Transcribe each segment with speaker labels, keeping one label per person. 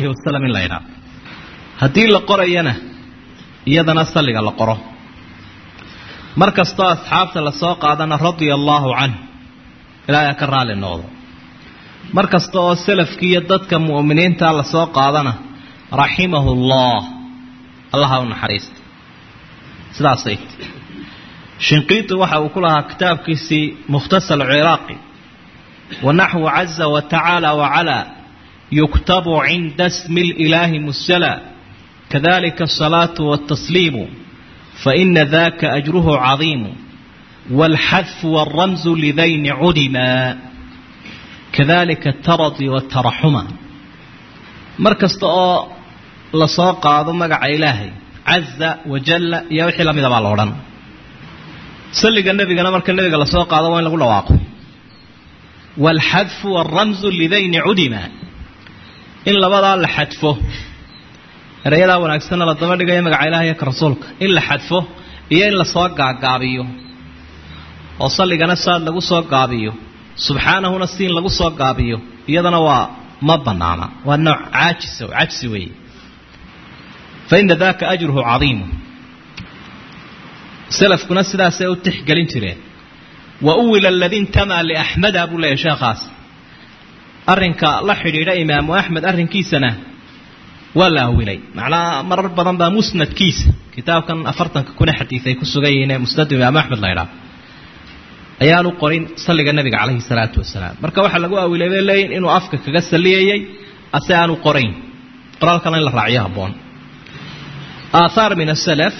Speaker 1: alayhi wasalam in la ydhaa haddii la qorayana iyadana salliga la qoro mar kastoo asxaabta lasoo qaadana radia allaahu canh ilaahay ka raali noqdo mar kasta oo salafkii iyo dadka mu'miniinta lasoo qaadana raximahu allah allaha u naxariista sidaasay shinqiiti waxa uu ku lahaa kitaabkiisii mukhtasar ciraaqi wanaxwu caza watacaala wacalaa yuktabu cinda smi lilaahi musala kadalika asalaatu waltasliimu faina daka ajruhu cadiimu wاlxadfu wاlramzu lidayni cudima kadalika ataradi wاtaraxuma mar kasta oo lasoo qaado magaca ilaahay caza wajalla iyo wixii lamida baa la odhan salliga nebigana marka nebiga lasoo qaado waa in lagu dhawaaqo waalxadfu waalramzu lidayni cudima in labadaa la xadfo erayadaa wanaagsanna la daba dhigayo magaca ilaah iyo ka rasuulka in la xadfo iyo in lasoo gaagaabiyo oo salligana saad lagu soo gaabiyo subxaanahuna si in lagu soo gaabiyo iyadana waa ma banaana waa nooc caajisa cajsi weeye fa ina daka ajruhu cadiimu salafkuna sidaasay u tixgelin jireen wa uwila aladii intamaa liaxmeda buu leeyahy sheekhaas arrinka la xidhiidha imaamu axmed arrinkiisana waa la awilay macnaha marar badan baa musnadkiisa kitaabkan afartanka kuna xadiid ay ku sugan yihiin ee musnadu imaamu axmed la ydhaha ayaanu qorin salliga nabiga calayhi salaatu wasalaam marka waxaa lagu awilay bay leeyihin inuu afka kaga salliyayay ase aanu qorayn qoraalkana in la raaciyo habboon aathaar min asalaf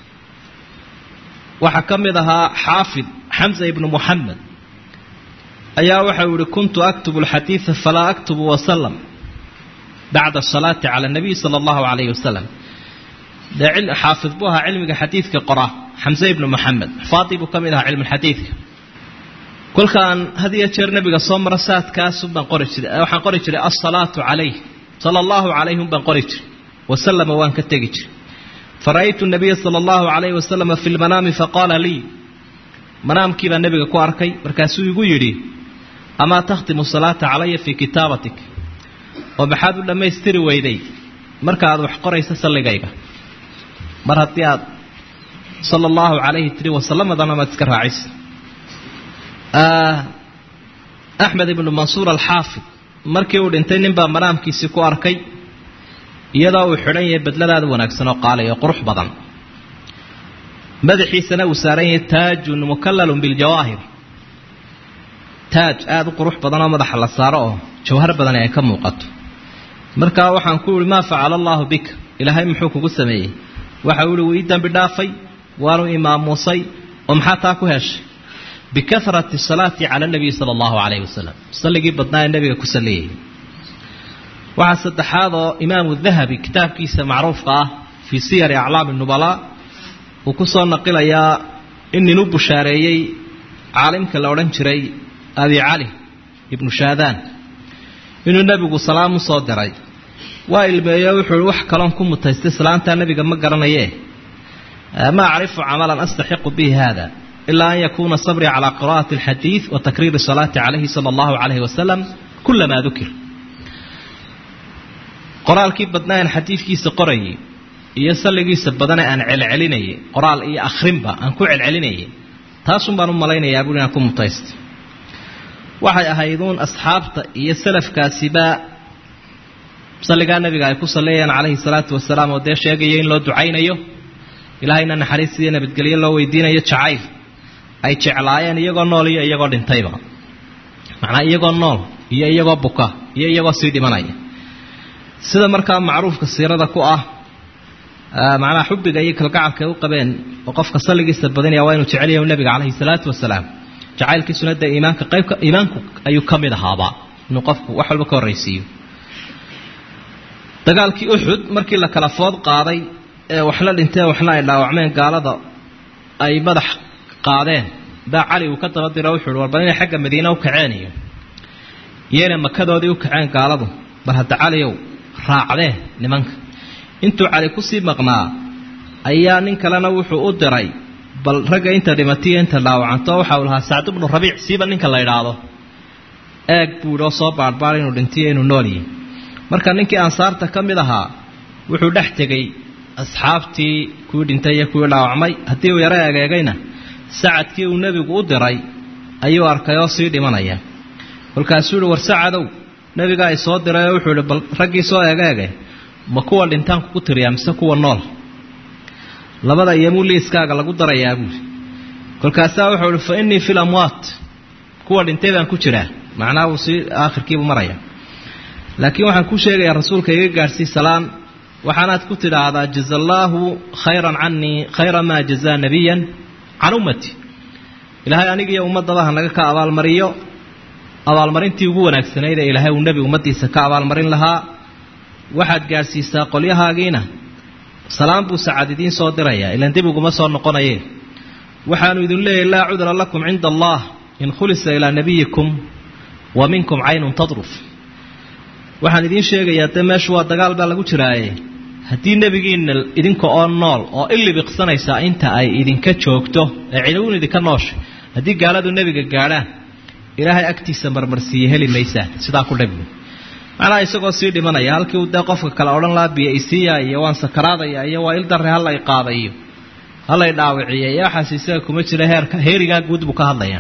Speaker 1: waxaa ka mid ahaa xaafid xamza ibnu muxamed ayaa waxau yihi kuntu aktubu alxadiida falaa aktubu wasalam bacda asalaati cala nabiy sala allahu calayhi wasalam dee xaafid buu ahaa cilmiga xadiidka qora xamse ibnu muxamed xufaadii buu ka mid ahaa cilmulxadiidka kolkaan had iyo jeer nabiga soo maro saadkaasun baan qori jiray waxaan qori jiray alsalaatu calayh sala allahu calayhum baan qori jiray wasalama waan ka tegi jiray fara'aytu nabiya sala allahu calayhi wasalama fi lmanaami faqaala lii manaamkii baa nebiga ku arkay markaasuu igu yidhi amaa takhtimu salaata calaya fii kitaabatik oo maxaad u dhammaystiri weyday marka aad wax qoraysa salligayga mar haddii aad sala allahu calayhi tiri wasalamadana maad iska raacisa axmed ibnu mansuur alxaafid markii uu dhintay ninbaa manaamkiisii ku arkay iyadoo uu xidhan yahay bedladaada wanaagsan oo qaali oo qurux badan madaxiisana uu saaran yahay taajun mukallalun biljawaahir taaj aada u qurux badan oo madaxa la saaro oo jawhar badani ay ka muuqato markaa waxaan ku ihi maa facala allaahu bika ilaahay muxuu kugu sameeyey waxa uu ihi wuu ii dambi dhaafay waanu imaamuusay oo maxaa taa ku heshay bikahrati salaati cala nabiyi sala allahu calayhi wasalam salligii badnaa ee nebiga ku salliyayay waxaa saddexaad oo imaamu dahabi kitaabkiisa macruufka ah fii siyari aclaami nubalaa uu ku soo naqilayaa in nin u bushaareeyey caalimka la odhan jiray abi cali ibnu shaadaan inuu nebigu salaam u soo diray waa ilmeeyo wuxuu i wax kaloon ku mutaystay salaantaa nebiga ma garanayee ma acrifu camalan astaxiqu bihi hada ilaa an yakuuna sabrii calaa qira'ati alxadiid wa takriiri salaati calayhi sala allahu calayhi wasalam kulamaa dukir qoraalkii badnaa aan xadiidkiisa qorayay iyo salligiisa badane aan celcelinayay qoraal iyo akhrinba aan ku celcelinayay taasun baan u malaynayaa buui inaan ku mutaysta waxay ahayduun asxaabta iyo salafkaasiba salligaa nabiga ay ku salleeyaan calayhi salaatu wasalaam oo dee sheegaya in loo ducaynayo ilaahayna naxariis iyo nabadgelyo loo weydiinayo jacayl ay jeclaayeen iyagoo nool iyo iyagoo dhintayba macnaa iyagoo nool iyo iyagoo buka iyo iyagoo sii dhimanaya sida markaa macruufka siirada ku ah macnaha xubbiga iyo kalgacalka ay u qabeen oo qofka salligiisa badinaya waa inuu jecel yahay nabiga calayhi salaatu wasalaam jacaylkiisuna dee iimaanka qaybka iimaanku ayuu ka mid ahaaba inuu qofku wax walba ka horraysiiyo dagaalkii uxud markii la kala food qaaday ee waxna dhinteen waxna ay dhaawacmeen gaalada ay madax qaadeen baa cali uu ka daba diro wuxuu uhi warba inay xagga madiina u kaceen iyo iyana makadoodii u kaceen gaaladu bar hadda caliyow raacdee nimanka intuu cali kusii maqnaa ayaa nin kalena wuxuu u diray bal ragga inta dhimatiyo inta dhaawacanto waxa uu lahaa sacd bnu rabiic siiba ninka la idhaahdo eeg buu idhi oo soo baadhbaad inuu dhintiyo inuu nool yihi marka ninkii ansaarta ka mid ahaa wuxuu dhex tegey asxaabtii kuwii dhintay iyo kuwii dhaawacmay haddii uu yaro egeegayna sacadkii uu nebigu u diray ayuu arkay oo sii dhimanaya kolkaasuu yihi war sacadow nebigaa i soo diray oo wuxuu ihi bal raggii soo egeege ma kuwa dhintaan kugu tiriyaa mise kuwa nool labada iyomuu liiskaaga lagu darayaa buuli kolkaasaa wuxuu ihi fa innii fi lamwaat kuwa dhintay baan ku jiraa macnaha uu sii aakhirkiibuu maraya laakiin waxaan ku sheegayaa rasuulka iga gaadhsii salaan waxaanaad ku tidhaahdaa jaza allaahu khayran canii khayra maa jazaa nabiyan can ummati ilaahay anigiiyo ummadaba ha naga ka abaalmariyo abaalmarintii ugu wanaagsanayd ee ilaahay uu nebi ummaddiisa ka abaalmarin lahaa waxaad gaadhsiisaa qolyahaagiina salaan buu sacad idiin soo dirayaa ilaan dib uguma soo noqonaye waxaanu idin leeyahy laa cudra lakum cinda allah in khulisa ilaa nabiyikum wa minkum caynun tadruf waxaan idiin sheegayaa dee meeshu waa dagaal baa lagu jiraaye haddii nebigiina idinka oo nool oo ilibiqsanaysa inta ay idinka joogto ee ciduun idinka nooshay haddii gaaladu nebiga gaadhaan ilaahay agtiisa marmarsiiye heli maysaan sidaa ku dhabi macnaha isagoo sii dhimanaya halkii uu dee qofka kale odhan lahaa biyo isiiya iyo waan sakaraadaya iyo waa il darre halay qaada iyo halay dhaawiciya iyo waxaas isaga kuma jira heerka heerigaa guud buu ka hadlaya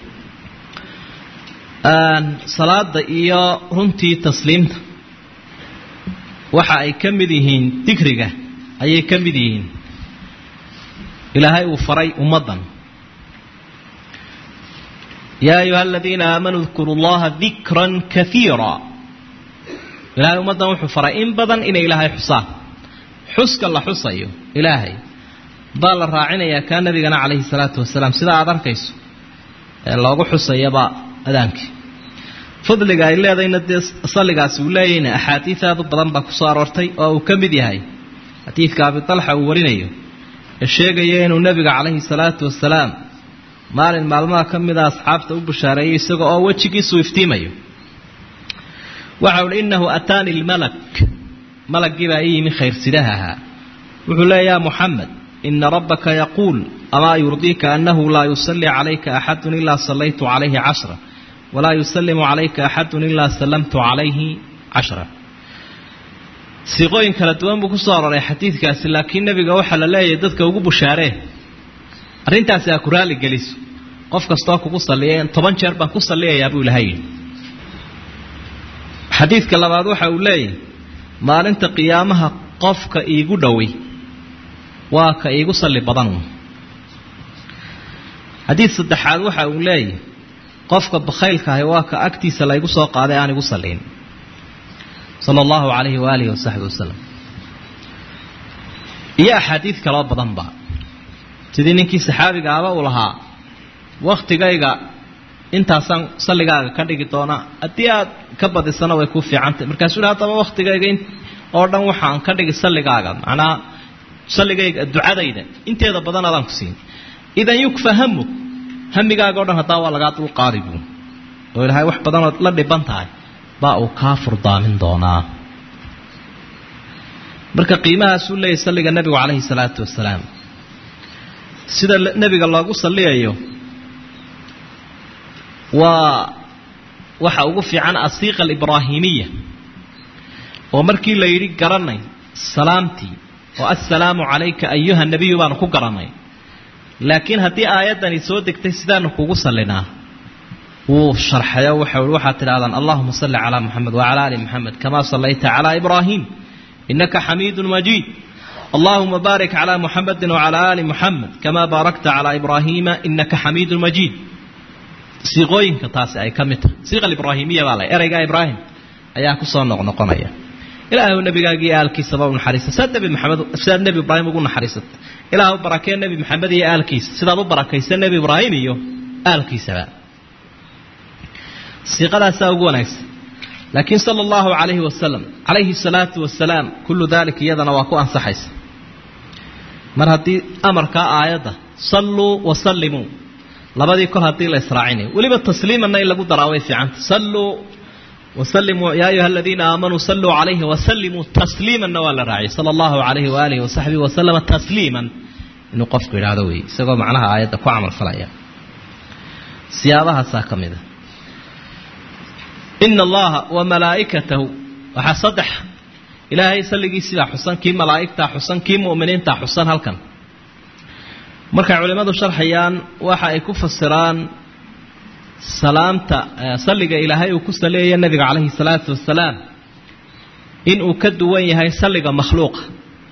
Speaker 1: salaada iyo runtii tasliimta waxa ay ka mid yihiin dikriga ayay ka mid yihiin ilaahay uu faray ummaddan yaa ayuha aladiina aamanuu dkuru llaha dikran kaiira ilaahay ummaddan wuxuu faray in badan inay ilaahay xusaan xuska la xusayo ilaahay baa la raacinayaa kaa nabigana calayhi salaatu wasalaam sida aada arkayso ee loogu xusayaba adaankii fadliga ay leedayna dee salligaasi uu leeyahayna axaadiid aad u badan baa ku soo aroortay oo uu ka mid yahay xadiidka abitalxa uu warinayo ee sheegaya inuu nebiga calayhi salaatu wasalaam maalin maalmaha ka mida asxaabta u bushaareeyay isaga oo wejigiisuu iftiimayo waxa uhi innahu ataani lmalak malaggii baa ii yimi khayrsidaha ahaa wuxuu leeya ya muxamed ina rabbaka yaquul amaa yurdiika annahu laa yusallii calayka axadun ilaa sallaytu calayhi cashra walaa yusalimu calayka axadun ilaa sallamtu calayhi cashra siiqooyin kala duwan buu ku soo aroray xadiidkaasi laakiin nebiga waxaa la leeyahay dadka ugu bushaaree arrintaasi aa ku raali geliso qof kastoo kugu salliya toban jeer baan ku salliyayaa buu ilahay yidhi xadiidka labaad waxa uu leeyahay maalinta qiyaamaha qofka iigu dhowey waa ka iigu salli badan xadiid saddexaad waxa uu leeyahay qofka bakhaylka ahi waa ka agtiisa laygu soo qaaday aan igu salliin sala allahu calayhi waaalihi wasaxbi wasalam iyo axaadiid kaloo badanba sidii ninkii saxaabiga aba uu lahaa wakhtigayga intaasaan salligaaga ka dhigi doonaa haddii aad ka badisana way ku fiicantay markaasuu hi haddaba wakhtigayga oo dhan waxaan ka dhigi salligaaga macnaha salligayga ducadayda inteeda badan adaan ku siin idan yukfa hamug hamigaaga o dhan haddaa waa lagaa dulqaadi buu oo ilaahay wax badanood la dhiban tahay baa uu kaa furdaamin doonaa marka qiimahaasuu leeyahy salliga nebigu calayhi salaatu wasalaam sida nebiga loogu salliyayo waa waxa ugu fiican asiiqa alibraahimiya oo markii la yidhi garanay salaamtii oo assalaamu calayka ayuha nebiyu baanu ku garanay laakiin haddii aayaddani soo degtay sidaanu kugu sallinaa wuu sharxayo waxau i waxaad tidhahdaan allahuma salli calaa muxamed wacala ali muxamed kamaa sallayta calaa ibraahim inaka xamiidun majiid allahuma baarik calaa muxamedin wacalaa ali muxamed kamaa baarakta calaa ibraahiima inaka xamiidun majiid siiqooyinka taasi ay ka mid tahay siiqa alibraahimiya baa la ereyga ibraahim ayaa kusoo noqnoqonaya ilaahu nabigaagii aalkiisaba u naxariista sidaad nebi maxamed sidaad nebi ibraahim ugu naxariisata ilaahu barakee nebi maxamed iyo aalkiisa sidaad u barakaysa nebi ibraahim iyo aalkiisaba siiqadaasaa ugu wanaagsan laakiin sala allahu calayhi wasalam calayhi salaatu wasalaam kullu daalika iyadana waa ku ansaxaysa mar haddii amarkaa aayadda salluu wasallimuu labadii kol haddii la israacinayo weliba tasliimanna in lagu daraa way fiicanta salluu wasallimuu yaa ayuha aladiina aamanuu salluu calayhi wasallimuu tasliimanna waa la raaciyay sala allahu calayhi waaalihi wasaxbihi wasalama tasliiman inuu qofku idhaahdo wey isagoo macnaha aayadda ku camal falaya siyaabahaasaa ka mid a ina allaha wa malaa'ikatahu waxaa saddex ilaahay salligiisiibaa xusan kii malaa'igtaa xusan kii mu'miniintaa xusan halkan markay culimmadu sharxayaan waxa ay ku fasiraan salaamta salliga ilaahay uu ku saleeya nebiga calayhi salaatu wasalaam inuu ka duwan yahay salliga makhluuqa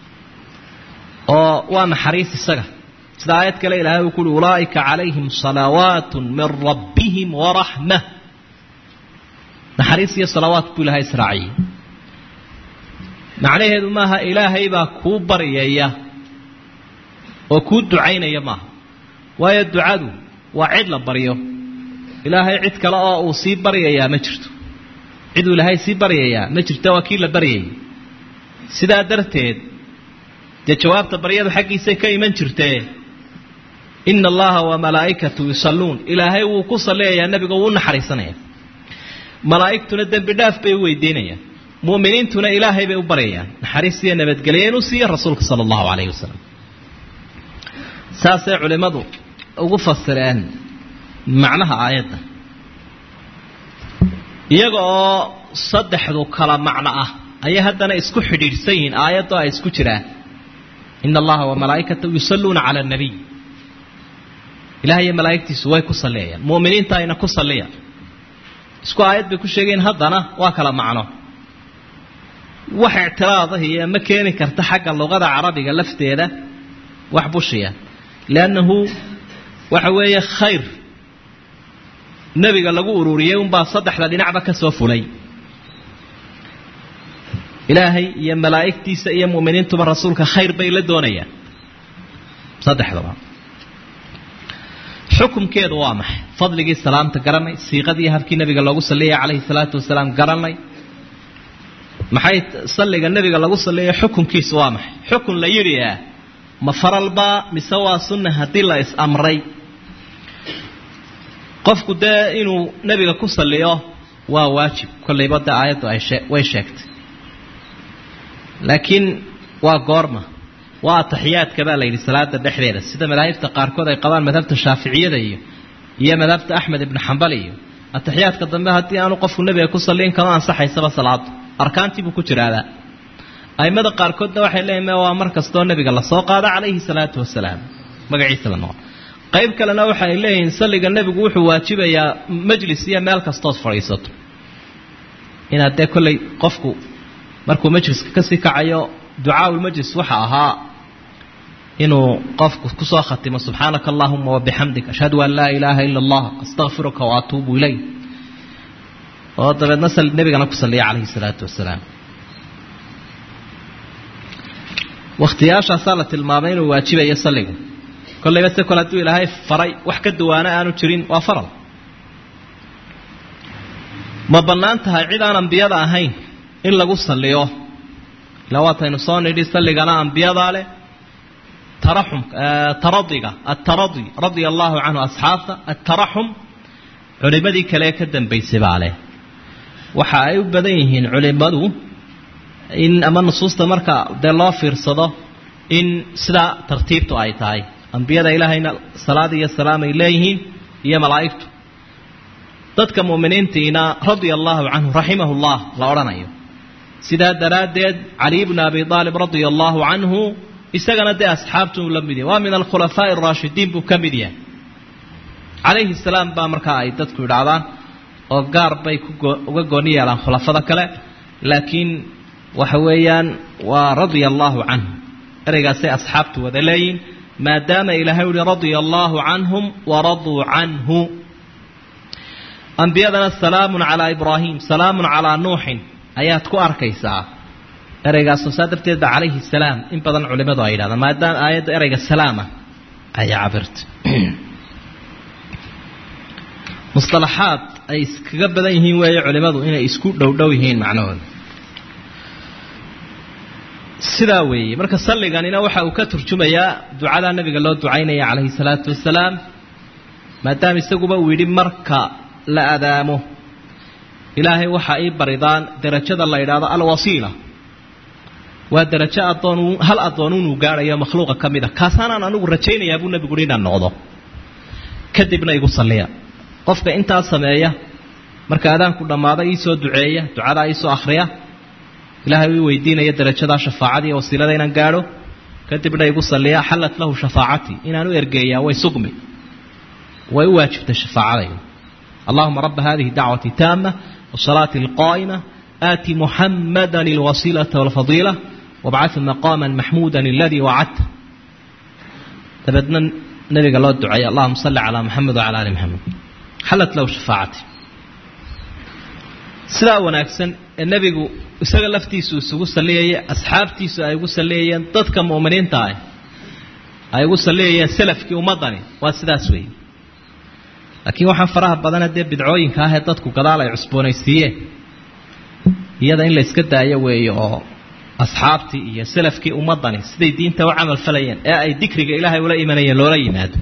Speaker 1: oo waa naxariis isaga sida aayad kale ilaahay uu kuuhi ulaa'ika calayhim salawaat min rabbihim waraxma naxariis iyo salawaat buu ilahay israaciyey macnaheedu maaha ilaahay baa kuu baryaya oo kuu ducaynaya maaha waayo ducadu waa cid la baryo ilaahay cid kale oo uu sii baryayaa ma jirto ciduu ilaahay sii baryayaa ma jirto waa kii la baryayay sidaa darteed dee jawaabta baryadu xaggiisay ka iman jirtee ina allaha wa malaa'ikatu yusalluun ilaahay wuu ku salliyayaa nebiga wuu u naxariisanaya malaa'igtuna dembi dhaaf bay u weydiinayaan mu'miniintuna ilaahay bay u baryayaan naxariis iyo nabadgelya inuu siiyo rasuulka sala allahu calayhi wasalam saasay culimmadu ugu fasireen macnaha aayadda iyaga oo saddexdu kala macno ah ayay haddana isku xidhiidhsan yihiin aayadoo ay isku jiraan ina allaha wa malaa'ikatahu yusalluuna cala annabiy ilahay iyo malaa'igtiisu way ku salliyayaan mu'miniinta ayna ku salliya isku aayad bay ku sheegeen haddana waa kala macno wax ictiraadahi iyo ma keeni karta xagga luqada carabiga lafteeda wax bushiya liannahu waxa weeye khayr nebiga lagu ururiyey unbaa saddexda dhinacba ka soo fulay ilaahay iyo malaa'igtiisa iyo mu'miniintuba rasuulka khayr bay la doonayaan saddexdaba xukumkeedu waa maxay fadligii salaamta garanay siiqadii habkii nabiga loogu salliyay calayhi salaatu wasalaam garanay maxay salliga nebiga lagu salliya xukunkiisu waa maxay xukun la yidhi ah ma faralbaa mise waa sunna haddii la is-amray qofku dee inuu nebiga ku salliyo waa waajib kollayba dee aayaddu ay shee way sheegtay laakiin waa goorma waa ataxiyaadka baa la yidhi salaada dhexdeeda sida madaahibta qaarkood ay qabaan madhabta shaaficiyada iyo iyo madhabta axmed ibnu xambal iyo ataxiyaadka dambe haddii aanu qofku nebiga ku salliin kama ansaxaysaba salaadu arkaantii buu ku jiraadaa aimada qaarkoodna waxay leeyihin waa mar kastoo nebiga lasoo qaado calayhi salaatu wasalaam magaciisa la noqo qayb kalena waxa ay leeyihiin salliga nebigu wuxuu waajibayaa majlis iyo meel kastood fadhiisato inaad dee kollay qofku markuu majliska kasii kacayo ducaaulmajlis waxa ahaa inuu qofku kusoo khatimo subxaanaka allahuma wabixamdik ashhadu an laa ilaaha ila allah astaqfiruka wa atuubu ilayk oo dabeedna nebigana ku salliya calayhi salaatu wasalaam wakhtiyaashaasaa la tilmaamay inuu waajibayo salligu kollayba se kole hadduu ilaahay faray wax ka duwaano aanu jirin waa faral ma bannaan tahay cid aan ambiyada ahayn in lagu salliyo ila waataynu soo nidhi salligana ambiyadaa leh taraxum taradiga ataradi radia allahu canhu asxaabta ataraxum culimadii kale ka dambaysay baa leh waxa ay u badan yihiin culimadu in ama nusuusta marka dee loo fiirsado in sidaa tartiibtu ay tahay ambiyada ilaahayna salaad iyo salaam ay leeyihiin iyo malaa'igtu dadka mu'miniintiina radia allahu canhu raximahu llah la odhanayo sidaa daraaddeed cali bnu abi aalib radia allahu canhu isagana dee asxaabtu uu la mid yahay waa min alkhulafaa'i araashidiin buu ka mid yahay calayhi salaam baa markaa ay dadku idhaahdaan oo gaar bay uga gooni yeelaan khulafada kale laakiin waxa weeyaan waa radia allaahu canhu ereygaasay asxaabtu wada leeyihin maadaama ilaahay uhi radia allaahu canhum waraduu canhu ambiyadana salaamun calaa ibraahim salaamun calaa nuuxin ayaad ku arkaysaa ereygaasoo saa darteed ba calayhi salaam in badan culimadu ay yidhahdaan maadaama aayadda ereyga salaama ayaa cabirta musalaxaad ay iskaga badan yihiin weeye culimadu inay isku dhowdhow yihiin macnahooda sidaa weeye marka salliganina waxa uu ka turjumayaa ducadaa nabiga loo ducaynaya calayhi salaatu wasalaam maadaama isaguba uu yidhi marka la adaamo ilaahay waxaa ii baridaan derajada la yidhaahdo alwasiila waa derajo adoon hal addoon inuu gaadhayo makhluuqa ka mid a kaasaanaan anigu rajaynayaa buu nebigu uhi inaan noqdo kadibna igu salliya qofka intaa sameeya marka adaanku dhammaada iisoo duceeya ducadaa iisoo akhriya ilaahay uu weydiinaya darajadaa shafaacadii wasiilada inaan gaadho kadibna igu salliya xallat lahu shafaacatii inaan u ergeeyaa way sugmi way u waajibtay shafaacadayda allahuma raba hadihi dacwati taama wasalaati alqaa'ima aati muxamada alwasiilata walfadiila wabcahu maqaama maxmuuda aladii wacadta dabeedna nabiga loo duceeya allahuma salli calaa muxamed wacala ali muxamed xallat lahu shafaacati sidaa wanaagsan ee nebigu isaga laftiisu isugu salliyaya asxaabtiisu ay ugu salliyayeen dadka mu'miniinta ah ay ugu salliyayeen salafkii ummaddani waa sidaas weeye laakiin waxaa faraha badana dee bidcooyinka ah ee dadku gadaal ay cusboonaysiiyeen iyada in la iska daayo weeye oo asxaabtii iyo salafkii ummaddani siday diinta u camal falayeen ee ay dikriga ilaahay ula imanayeen loola yimaado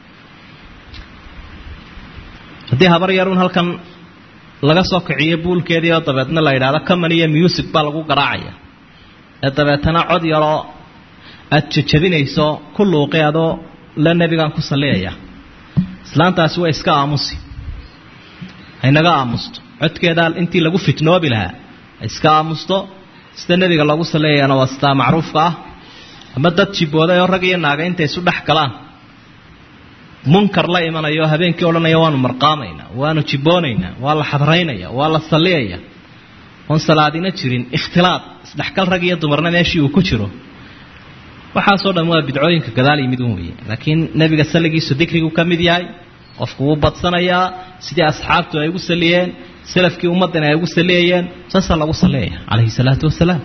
Speaker 1: haddii habar yarun halkan laga soo kiciyo buulkeedii oo dabeedna la yidhahdo coman iyo music baa lagu garaacaya ee dabeetana cod yaroo aada jajabinayso ku luuqi adoo la nebigaan ku salliyaya islaantaasi waa iska aamusi haynaga aamusto codkeedaa intii lagu fitnoobi lahaa ha iska aamusto sida nebiga loogu salliyayaana waa sitaa macruufka ah ama dad jibooday oo rag iyo naaga intay isu dhex galaan munkar la imanayo habeenkii odhanaya waanu marqaamaynaa waanu jiboonaynaa waa la xadraynaya waa la salliyaya oon salaadina jirin ikhtilaad isdhexgal rag iyo dumarna meeshii uu ku jiro waxaasoo dhan waa bidcooyinka gadaal yimid un weeye laakiin nebiga salligiisu dikrigu ka mid yahay qofku wuu badsanayaa sidii asxaabtu ay ugu salliyeen salafkii ummaddana ay ugu salliyayeen saasaa lagu salliyaya calayhi salaatu wasalaam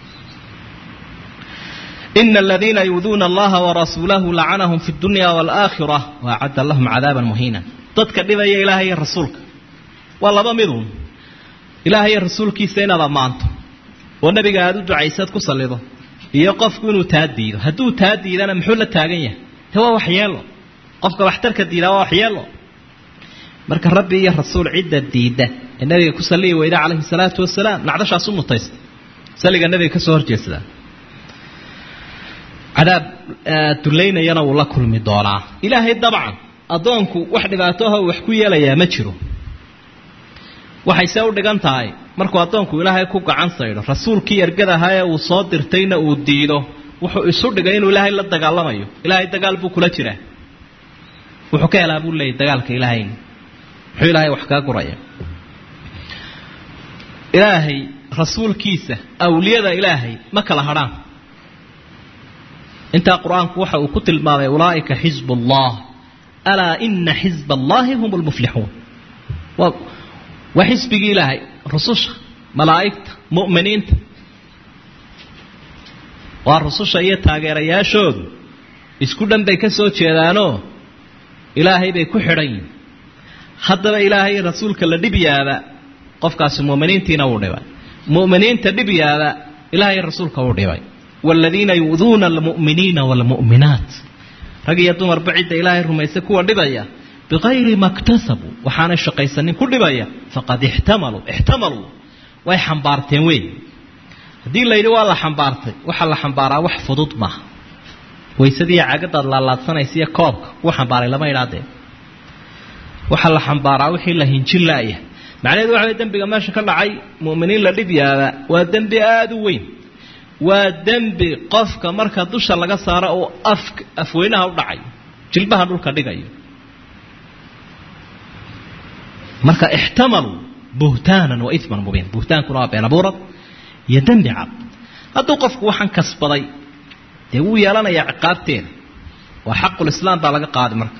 Speaker 1: ina aladiina yuuduuna allaha warasuulahu lacanahum fi dunya waalaakhira waacadda lahum cadaaban muhiina dadka dhibaya ilaahay iyo rasuulka waa laba midun ilaahay iyo rasuulkiisa inaad ammaanto oo nebiga aada u ducaysaad ku sallido iyo qofku inuu taa diido hadduu taa diidana muxuu la taagan yahay te waa waxyeelo qofka waxtarka diidaa waa waxyeelo marka rabbi iyo rasuul cidda diidda ee nabiga ku salliyi weyda calayhi salaatu wasalaam nacdashaas u mutaysta salliga nabiga ka soo horjeedsada cadaab dullaynayana wuu la kulmi doonaa ilaahay dabcan addoonku wax dhibaatoha wax ku yeelayaa ma jiro waxay see u dhigan tahay markuu addoonku ilaahay ku gacan saydho rasuulkii ergadahaa ee uu soo dirtayna uu diido wuxuu isu dhigay inuu ilaahay la dagaalamayo ilaahay dagaal buu kula jiraa wuxuu ka helaa buu leeyay dagaalka ilaahayna muxuu ilaahay wax kaa guraya ilaahay rasuulkiisa awliyada ilaahay ma kala hadhaan intaa qur-aanku waxa uu ku tilmaamay ulaa'ika xisb ullah alaa ina xisb allahi hum lmuflixuun waa waa xisbigii ilaahay rususha malaa'igta mu'miniinta waa rususha iyo taageerayaashoodu isku dhan bay ka soo jeedaanoo ilaahay bay ku xidhan yihin haddaba ilaahay rasuulka la dhib yaaba qofkaasi mu'miniintiina wuu dhibay mu'miniinta dhib yaaba ilaahay rasuulka wuu dhibay waaladiina yu'duuna almu'miniina waalmu'minaat rag iyo dumarba cidda ilaahay rumaysa kuwa dhibaya bikayri ma ktasabuu waxaanay shaqaysanin ku dhibaya faqad ixtamaluu ixtamaluu way xambaarteen wey haddii layidhi waa la xambaartay waxaa la xambaaraa wax fudud maaha waysadiiyo cagadaad laalaadsanaysa iyo koobka kuu xambaaray lama idhaadee waxaa la xambaaraa wixii la hinjin laaya macnaheedu waxa way dembiga meesha ka dhacay mu'miniin la dhib yaaba waa dembi aada u weyn waa dembi qofka marka dusha laga saaro uu af afweynaha u dhacayo jilbaha dhulka dhigayo marka ixtamaluu buhtaanan wa iman mubiin buhtaankuna waa been abuurad iyo dembi cad hadduu qofku waxaan kasbaday dee wuu yeelanayaa ciqaabteeda waa xaqulislaam baa laga qaadi marka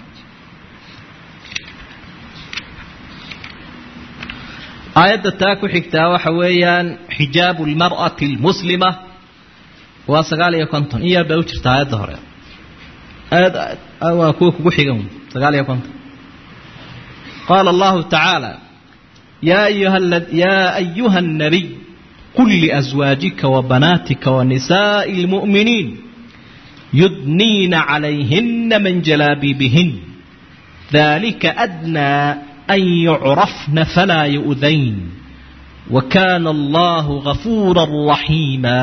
Speaker 1: aayadda taa ku xigtaa waxa weeyaan xijaabu lmar'ati almuslima waa sagaal iyo konton in yar bay u jirta aayadda hore aayad waa kuwa kugu xigan sagaal iyo konton qaala allahu tacaala yaa ayuha yaa ayuha الnabiy qul liأزwaajika وbanaatika وnisaaءi اlmuؤminiin yudniina عalayhina min jalaabibihin dalika adnaa an yucrafna falaa yu'dayn wakana allahu gafuura raxiima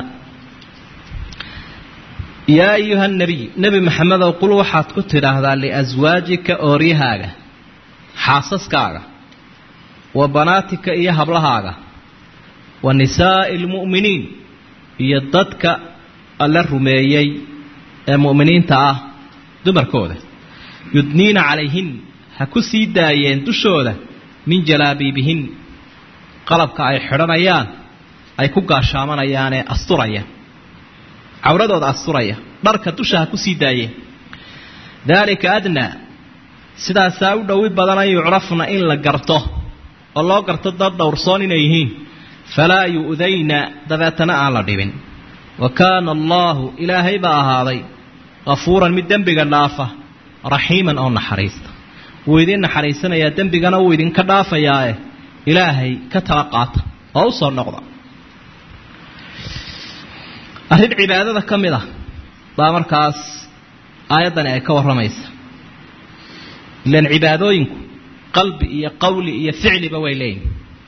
Speaker 1: yaa ayuha nabiy nebi maxamedow qul waxaad ku tidhaahdaa liaswaajika ooryahaaga xaasaskaaga wa banaatika iyo hablahaaga wa nisaa'i almu'miniin iyo dadka alla rumeeyey ee mu'miniinta ah dumarkooda yudniina calayhin ha ku sii daayeen dushooda min jalaabiibihin qalabka ay xidhanayaan ay ku gaashaamanayaanee asturaya cawradooda asturaya dharka dusha ha ku sii daayeen daalika adnaa sidaasaa u dhowi badan an yucrafna in la garto oo loo garto dad dhowrsoon inay yihiin falaa yu'dayna dabeetana aan la dhibin wa kaana allaahu ilaahay baa ahaaday kafuuran mid dembiga dhaafa raxiiman oo naxariista wuu idin naxariisanayaa dembigana wuu idinka dhaafayaae ilaahay ka tala qaata oo u soo noqda arrin cibaadada ka mid ah baa markaas aayaddani ay ka warramaysa ilaan cibaadooyinku qalbi iyo qowli iyo ficliba way leeyihin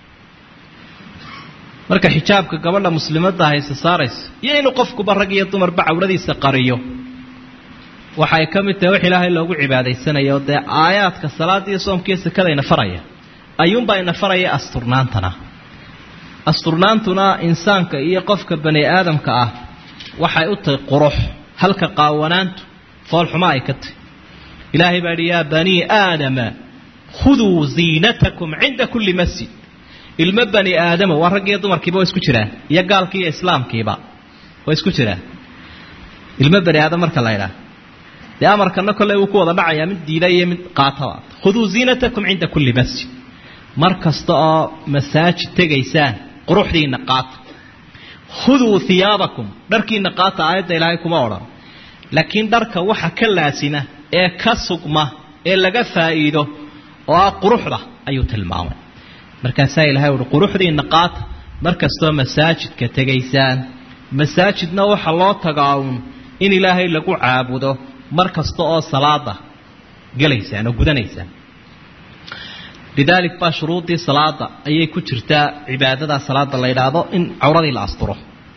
Speaker 1: marka xijaabka gabadha muslimadda hayse saarayso iyo inuu qofkuba rag iyo dumarba cawradiisa qariyo waxay ka mid tahay wax ilaahay loogu cibaadaysanayo dee aayaadka salaada iyo soomka iyo sakadayna faraya ayuunbaa ina faraya asturnaantana asturnaantuna insaanka iyo qofka bani aadamka ah waxay u tahay qurux halka qaawanaantu foolxuma ay ka tahy ilaahay baa idhi yaa banii aadama khuduu ziinatakum cinda kulli masjid ilmo bani aadama waa rag iyo dumarkiiba waa isku jiraan iyo gaalkii iyo islaamkiiba waa isku jiraan ilmo bani aadam marka la ydhaah dee amarkana kolley wuu ku wada dhacayaa mid diida iyo mid qaataba khuduu ziinatakum cinda kulli masjid mar kasta oo masaajid tegaysaan quruxdiina qaata khuduu hiyaabakum dharkiina qaata aayadda ilaahay kuma odhan laakiin dharka waxa ka laasima ee ka sugma ee laga faa'iido oo ah quruxda ayuu tilmaamay markaasaa ilahay uhi quruxdiina qaata mar kastoo masaajidka tegaysaan masaajidna waxa loo tagaa uun in ilaahay lagu caabudo mar kasta oo salaada gelaysaan oo gudanaysaan lidaalik baa shuruudii salaada ayay ku jirtaa cibaadada salaada la yidhaahdo in cawradii la asturo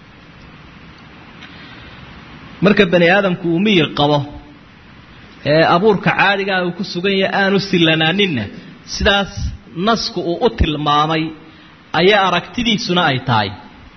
Speaker 1: marka bani aadamku uu miyir qabo ee abuurka caadigaa uu ku sugan yahay aanu sillanaaninna sidaas nasku uu u tilmaamay ayaa aragtidiisuna ay tahay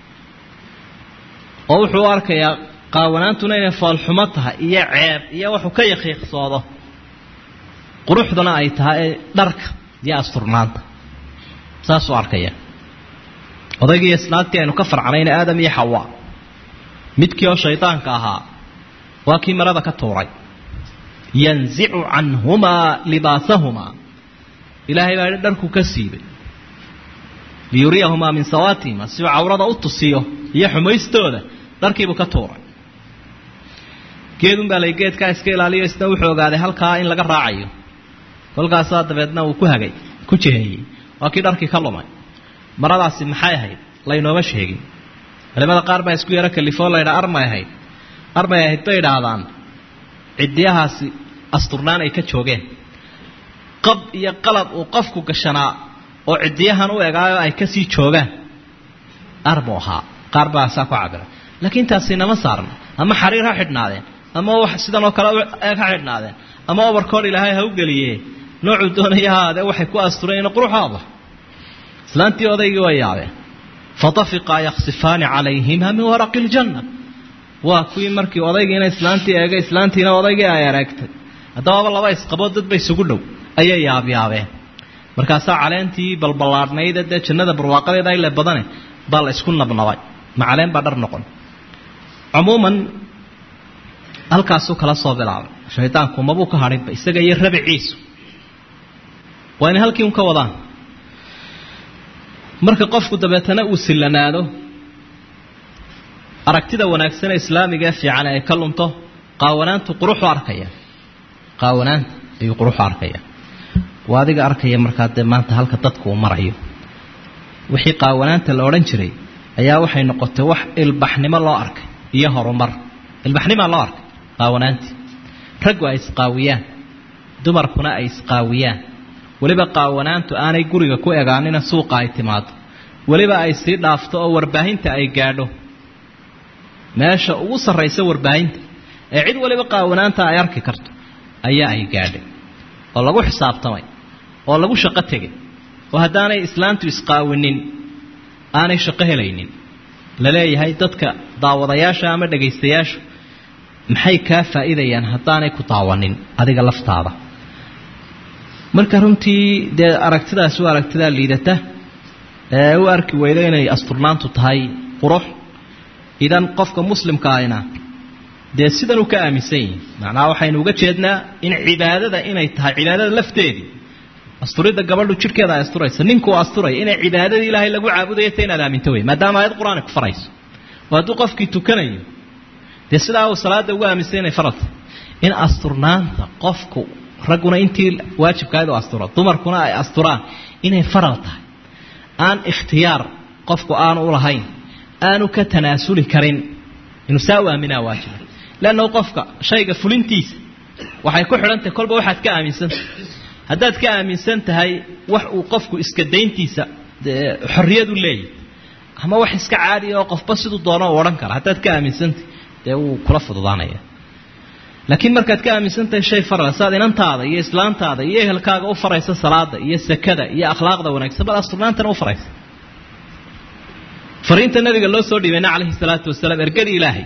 Speaker 1: oo wuxuu u arkayaa qaawanaantuna inay foolxumo tahay iyo ceeb iyo waxuu ka yakiiqsoodo quruxduna ay tahay dharka iyo asturnaanta saasuu arkaya odaygii isnaagtii aynu ka farcanayna aadam iyo xawa midkii oo shaydaanka ahaa waa kii marada ka tuuray yanzicu canhumaa libaasahumaa ilaahay baa idhi dharku ka siibay liyuriyahumaa min sawaatihima siuu cawrada u tusiyo iyo xumaystooda dharkiibuu ka tuuray geedun baa lay geedkaa iska ilaaliyo isna wuxuu ogaaday halkaa in laga raacayo kolkaasaa dabeedna uu ku hagay ku jiheeyey waa kii dharkii ka lumay maradaasi maxay ahayd laynooma sheegin culimada qaar baa isku yaro kalifoo laydhaa armay ahayd armay ahayd bay idhaahdaan ciddiyahaasi asturnaan ay ka joogeen qab iyo qalab uu qofku gashanaa oo ciddiyahan u egaayo ay kasii joogaan armu ahaa qaar baa saa ku cabira laakiin taasi nama saarna ama xariir ha xidhnaadeen ama wax sidan oo kale eeg ha xidhnaadeen ama obarkoor ilaahay ha u geliye noocuu doonaya haadee waxay ku asturayeen quruxaada islaantii odaygii way yaabeen fatafiqaa yaksifaani calayhima min waraqi ljanna waa kuwii markii odaygiina islaantii eegay islaantiina odaygii ay ereegtay haddababa laba isqaboo dadba isugu dhow ayay yaabyaabeen markaasaa caleentii balballaadhnayde dee jannada barwaaqadeeda ile badane baa la isku nabnabay ma caleen baa dhar noqon cumuuman halkaasuu kala soo bilaabay shaydaanku mabuu ka hadhinba isaga iyo rabiciisu waa inay halkii un ka wadaan marka qofku dabeetana uu sillanaado aragtida wanaagsan ee islaamiga ee fiican ay ka lunto qaawanaantu quruxu arkaya qaawanaanta ayuu quruxu arkaya waa adiga arkaya markaa dee maanta halka dadku uu marayo wixii qaawanaanta la odhan jiray ayaa waxay noqotay wax ilbaxnimo loo arkay iyo horumar ilbaxnimaa loo arkay qaawanaantii raggu ay isqaawiyaan dumarkuna ay isqaawiyaan weliba qaawanaantu aanay guriga ku egaanina suuqa ay timaado weliba ay sii dhaafto oo warbaahinta ay gaadho meesha ugu sarraysa warbaahinta ee cid waliba qaawanaanta ay arki karto ayaa ay gaadhay oo lagu xisaabtamay oo lagu shaqo tegay oo haddaanay islaantu isqaawinin aanay shaqo helaynin la leeyahay dadka daawadayaasha ama dhagaystayaashu maxay kaa faa'iidayaan haddaanay ku daawanin adiga laftaada marka runtii dee aragtidaas waa aragtidaa liidata ee u arki weydo inay asturnaantu tahay qurux idan qofka muslimka ahina dee sidan uu ka aaminsan yihi macnaha waxaynu uga jeednaa in cibaadada inay tahay cibaadada lafteedii asturidda gabadhu jidhkeeda ay asturaysa ninkuu asturaya inay cibaadadii ilaahay lagu caabudayo ta inaad aaminto wey maadaama aayad qur-aan ku farayso oo hadduu qofkii tukanayo dee sidaa uu salaada ugu aaminsan inay faralta in asturnaanta qofku ragguna intii waajibkaayad u asturo dumarkuna ay asturaan inay faral tahay aan ikhtiyaar qofku aanu u lahayn aanu ka tanaasuli karin inuu saa u aaminaa waajiba leanna qofka shayga fulintiisa waxay ku xidhantahay kolba waxaad ka aaminsantahay haddaad ka aaminsan tahay wax uu qofku iska dayntiisa xorriyad u leeyahy ama wax iska caadiya oo qofba siduu doono u odhan kara haddaad ka aaminsantahay dee wuu kula fududaanaya laakiin markaad ka aaminsan tahay shay farala saad inantaada iyo islaantaada iyo ehelkaaga u faraysa salaada iyo sakada iyo akhlaaqda wanaagsan bal asturnaantana u faraysa fariinta nabiga loo soo dhiibayna calayhi salaatu wasalaam ergadii ilaahay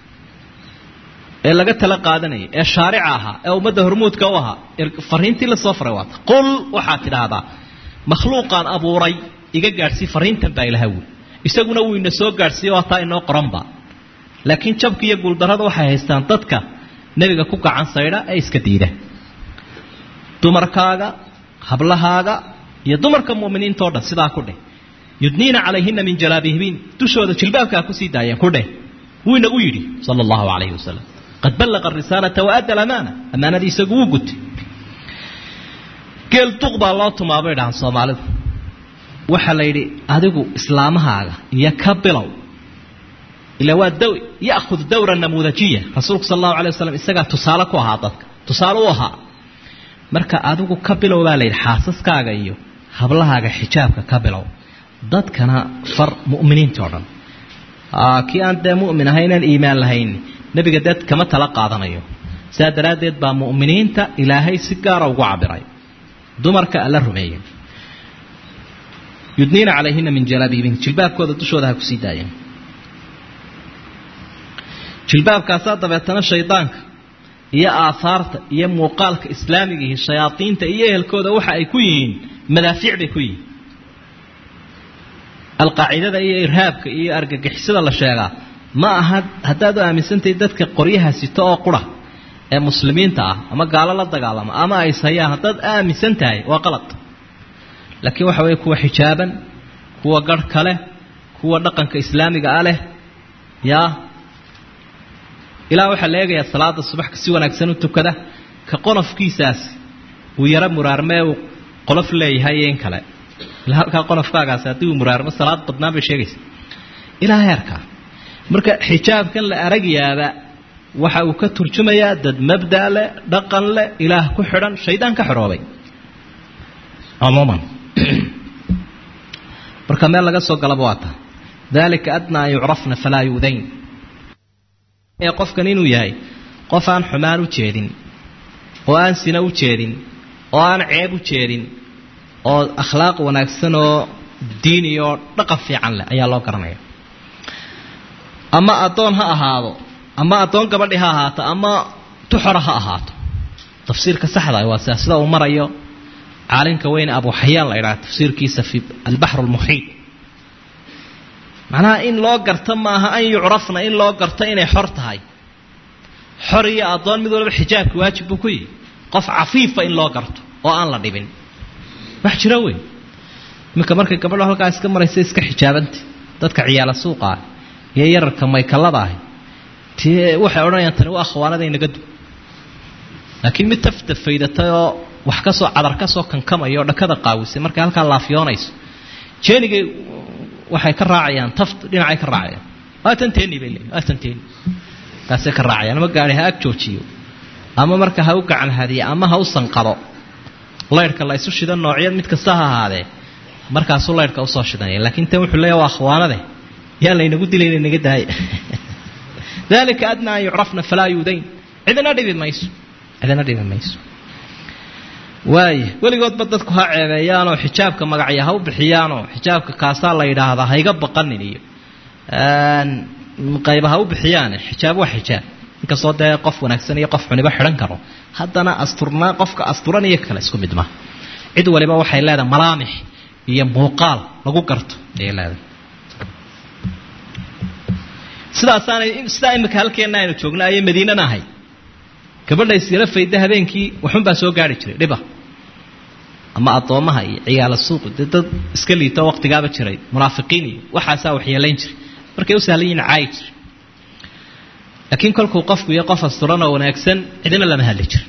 Speaker 1: ee laga tala qaadanayay ee shaarica ahaa ee ummadda hormuudka u ahaa fariintii lasoo faray waata qul waxaad tidhaahdaa makhluuqaan abuuray iga gaadhsii fariintan baa ilaha wy isaguna wuu ina soo gaadhsiiye waa taa inoo qoranba laakiin jabka iyo guuldarrada waxay haystaan dadka nebiga ku gacan saydha ee iska diida dumarkaaga hablahaaga iyo dumarka mu'miniintao dhan sidaa ku dheh yudniina calayhina min jalaabihibiin dushooda jilbaabkaa kusii daayeen ku dheh wuu inagu yidhi sala allahu calayhi wasalam qad ballaqa arisaalata waadda alamaana ammaanadii isagu wuu gutay geel duq baa loo tumaa bay dhahaan soomaalidu waxaa la yidhi adigu islaamahaaga iyo ka bilow ila waa daw ya'khud dawra namuudajiya rasuulku sala allahu alay wasalam isagaa tusaale ku ahaa dadka tusaale u ahaa marka adigu ka bilow baa la yidhi xaasaskaaga iyo hablahaaga xijaabka ka bilow dadkana far mu'miniinta o dhan kii aan dee mu'min ahay inaan iimaan lahayn nebiga dad kama tala qaadanayo sidaa daraaddeed baa mu'miniinta ilaahay si gaara ugu cabiray dumarka alla rumeeyey yudniina calayhina min jalaabiibin jilbaabkooda dushooda ha kusii daayeen jilbaabkaasaa dabeetana shaydaanka iyo aahaarta iyo muuqaalka islaamigiihi shayaadiinta iyo ehelkooda waxa ay ku yihiin madaafiic bay ku yihiin alqaacidada iyo irhaabka iyo argagixisada la sheegaa ma aha haddaad u aaminsantahay dadka qoryaha sito oo qura ee muslimiinta ah ama gaalo la dagaalama ama ay sayaan haddaad aaminsan tahay waa qalad laakiin waxa weeye kuwa xijaaban kuwa garhka leh kuwa dhaqanka islaamiga ah leh yaa ilaa waxaa la eegayaa salaada subaxka si wanaagsan u tukada ka qonofkiisaas uu yaro muraarmee uu qolof leeyahay iyo in kale ilaa halkaa qonofkaagaasi haddii uu muraarmo salaad badnaan bay sheegaysa ilaa heerkaa marka xijaabkan la aragyaaba waxa uu ka turjumayaa dad mabda leh dhaqan leh ilaah ku xidhan shaydaan ka xidhoobay cumuuman marka meel laga soo galaba waa taa dalika adnaa an yucrafna falaa yuudayn ee qofkan inuu yahay qof aan xumaan u jeedin oo aan sina u jeedin oo aan ceeb u jeedin oo akhlaaq wanaagsan oo diini oo dhaqan fiican leh ayaa loo garanaya ama addoon ha ahaado ama addoon gabadhi ha ahaato ama tuxora ha ahaato tafsiirka saxda waa sidaa sida uu marayo caalimka weyne abu xayaan la idhaha tafsiirkiisa fi albaxr almuxiid macnaha in loo garto maaha an yucrafna in loo garto inay xor tahay xor iyo addoon mid walba xijaabki waajib buu ku yihi qof cafiifa in loo garto oo aan la dhibin wax jira wey iminka markay gabadho halkaa iska maraysa iska xijaabanta dadka ciyaala suuqaa iyo yararka maykalada ahi ti waxay odhanayaan tani waa akhwaanada inaga du laakiin mid tafta faydatay oo wax kasoo cadar kasoo kankamaya oo dhakada qaawisay markay halkaa laafyoonayso jeenigay waxay ka raacayaan taft dhinacay ka raacayaan waa tanteeni bay leeyihin waa tanteeni taasay ka raacayaan ama gaari ha ag joojiyo ama marka ha u gacan hadiye ama ha u sanqado laydhka la isu shidan noocyad mid kasta ha ahaadee markaasuu laydhka usoo shidanaya laakiin tan wuxuu leeya waa akhwaanade yaa laynagu dilayna naga daaya dalika adnaa an yucrafna falaa yuudayn cidina dhibi mayso cidina dhibi mayso waaya weligoodba dadku ha ceebeeyaanoo xijaabka magacya ha u bixiyaanoo xijaabka kaasaa la yidhaahdaa hayga baqanin iyo qayba ha u bixiyaane xijaab waa xijaab inkastoo dee qof wanaagsan iyo qof xuniba xidhan karo haddana asturnaa qofka asturan iyo kale isku mid maha cid waliba waxay leedahay malaamix iyo muuqaal lagu garto ayay leedahay sidaasaanay sidaa imika halkeenna aynu joogna ayay madiinana ahay gabadha isyaro fayda habeenkii waxunbaa soo gaari jiray dhiba ama addoommaha iyo ciyaala suuqi dee dad iska liito waqtigaaba jiray munaafiqiin iyo waxaasaa waxyeelayn jiray markay u sahlan yihin caayi jiray laakiin kolkuu qofku iyo qof asturan oo wanaagsan cidina lama hadli jira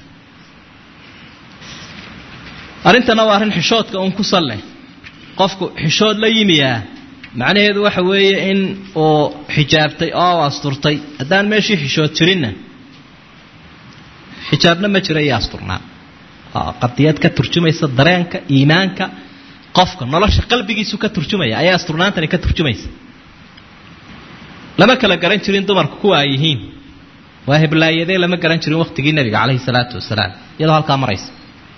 Speaker 1: arrintana waa arrin xishoodka uun ku salle qofku xishood la yimiyaa macnaheedu waxa weeye in uu xijaabtay oo u asturtay haddaan meeshii xishood jirinna xijaabna ma jira iyo asturnaa qadiyad ka turjumaysa dareenka iimaanka qofka nolosha qalbigiisu ka turjumaya ayaa asturnaantani ka turjumaysa lama kala garan jirin dumarku kuwa ay yihiin waa heblaayadee lama garan jirin waqtigii nebiga caleyhi salaatu wasalaam iyadoo halkaa maraysa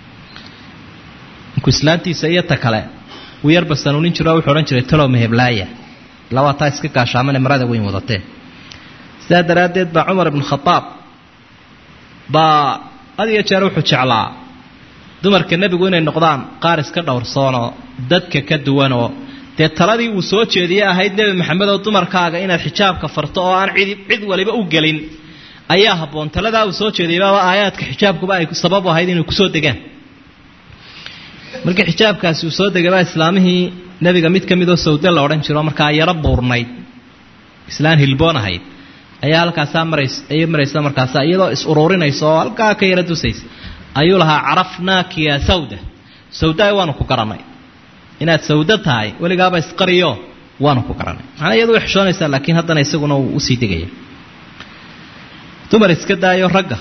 Speaker 1: inkuu islaantiisa iyo ta kale uu yarba sanuunin jiro wuxuu odhan jiray talow maheblaaya ilaa waa taa iska gaashaamane marada weyn wadatee sidaa daraaddeed baa cumar ibnu khadaab baa had iyo jeer wuxuu jeclaa dumarka nebigu inay noqdaan qaar iska dhowrsoonoo dadka ka duwanoo dee taladii uu soo jeediyey ahayd nebi maxamed oo dumarkaaga inaad xijaabka farto oo aan cid cid waliba u gelin ayaa habboon taladaa uu soo jeediyaybaaba aayaadka xijaabkuba ay sababu ahayd inay kusoo degaan markii xijaabkaasi uu soo degabaa islaamihii nebiga mid ka midoo sawde la odhan jiro markaa yaro buurnayd islaan hilboon ahayd ayaa halkaasaa marays ayay maraysa markaasa iyadoo is uruurinaysa oo halkaa ka yaro dusaysa ayuu lahaa carafnaaki yaa sawda sawdaay waanu ku garanay inaad sawdo tahay weligaaba isqariyo waanu ku garanay macnaa iyadu way xishoonaysaa laakiin haddana isaguna uu usii degaya dumar iska daayo ragga